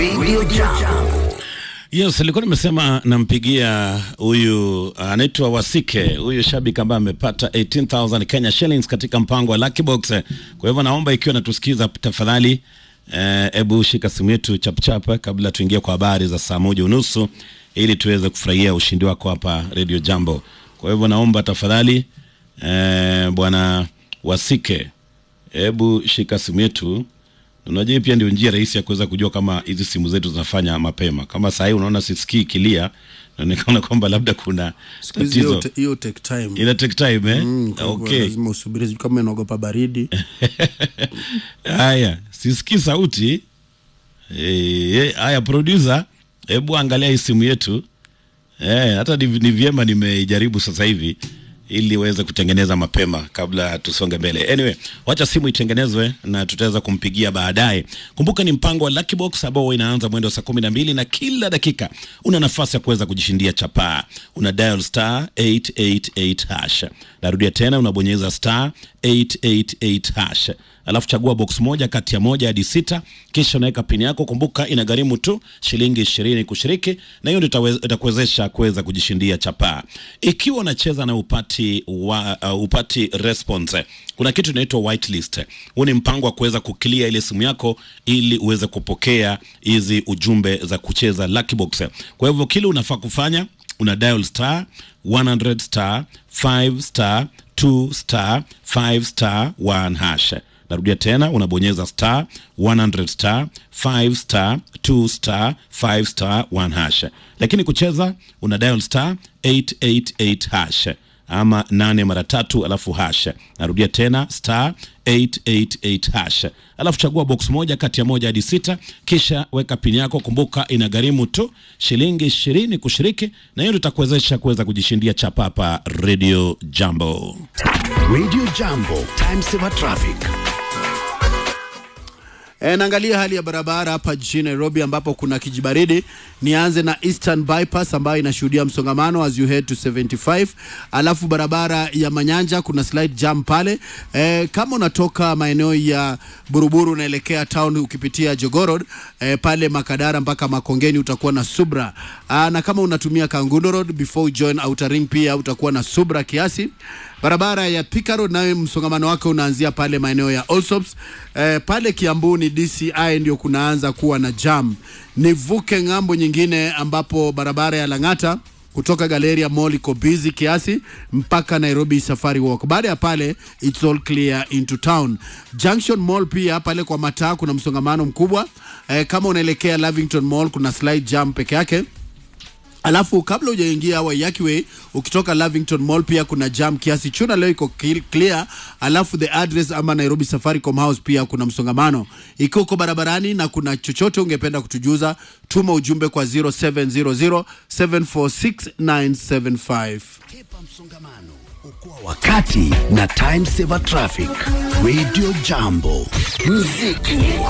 Radio Jambo. Yes, nilikuwa nimesema nampigia huyu anaitwa Wasike, huyu shabiki ambaye amepata 18000 Kenya shillings katika mpango wa Lucky Box. Kwa hivyo naomba ikiwa natusikiza tafadhali, hebu eh, shika simu yetu chapchap kabla tuingie kwa habari za saa moja unusu ili tuweze kufurahia ushindi wako hapa Radio Jambo. Kwa hivyo naomba tafadhali, eh, bwana Wasike, hebu shika simu yetu Unajua pia ndio njia rahisi ya kuweza kujua kama hizi simu zetu zinafanya mapema. Kama saa hii unaona sisikii kilia, inaonekana kwamba labda kuna Siku hizi hiyo tatizo. te- hiyo take time. Ina take time eh? Mm, kwa hivyo okay. Lazima usubiri sijui kama inaogopa baridi. Haya, sisikii sauti. Eh, eh, haya producer, hebu angalia hii simu yetu. Eh, hata ni, ni vyema nimeijaribu sasa hivi ili iweze kutengeneza mapema kabla tusonge mbele. Anyway, wacha simu itengenezwe na tutaweza kumpigia baadaye. Kumbuka ni mpango wa Lucky Box ambao inaanza mwendo wa saa kumi na mbili na kila dakika una nafasi ya kuweza kujishindia chapaa. Una dial star 888 hash. Narudia tena, unabonyeza star 888 hash alafu chagua box moja kati ya moja hadi sita, kisha unaweka pini yako. Kumbuka inagharimu tu shilingi ishirini kushiriki, na hiyo ndio itawe- itakuwezesha kuweza kujishindia chapaa. Ikiwa unacheza na upati wa, uh, upati response, kuna kitu inaitwa whitelist. Huu ni mpango wa kuweza kuclear ile simu yako ili uweze kupokea hizi ujumbe za kucheza Lucky Box. Kwa hivyo kile unafaa kufanya una dial star 100 star 5 star 2 star 5 star 1 hash. Narudia tena, unabonyeza star 100 star 5 star 2 star 5 star 1 hash. Lakini kucheza una dial star 888 hash ama nane mara tatu alafu hash. Narudia tena star 888 hash, alafu chagua box moja kati ya moja hadi sita, kisha weka pini yako. Kumbuka inagharimu tu shilingi ishirini kushiriki, na hiyo ndio itakuwezesha kuweza kujishindia chapapa Radio Jambo. Radio Jambo. Time saver traffic. E, naangalia hali ya barabara hapa jijini Nairobi ambapo kuna kijibaridi. Nianze na Eastern Bypass ambayo inashuhudia msongamano as you head to 75, alafu barabara ya Manyanja kuna slight jam pale. E, kama unatoka maeneo ya Buruburu unaelekea town ukipitia Jogoo Road e, pale Makadara mpaka Makongeni utakuwa na subra. Aa, na kama unatumia Kangundo Road before you join Outer Ring pia utakuwa na subra kiasi. Barabara ya Thika Road nayo msongamano wake unaanzia pale maeneo ya Allsops. Eh, pale Kiambu ni DCI ndio kunaanza kuwa na jam. Nivuke ng'ambo nyingine ambapo barabara ya Lang'ata kutoka Galleria Mall iko busy kiasi mpaka Nairobi Safari Walk. Baada ya pale it's all clear into town. Junction Mall pia pale kwa mataa kuna msongamano mkubwa. Eh, kama unaelekea Lavington Mall kuna slight jam peke yake. Alafu kabla hujaingia Waiyaki Way ukitoka Lavington Mall pia kuna jam kiasi. Chuna leo iko cl- clear. Alafu the address ama Nairobi Safaricom House pia kuna msongamano. Ikiwa uko barabarani na kuna chochote ungependa kutujuza, tuma ujumbe kwa 0700 746975. Kepa msongamano. Okoa wakati na time saver traffic. Radio Jambo. Muziki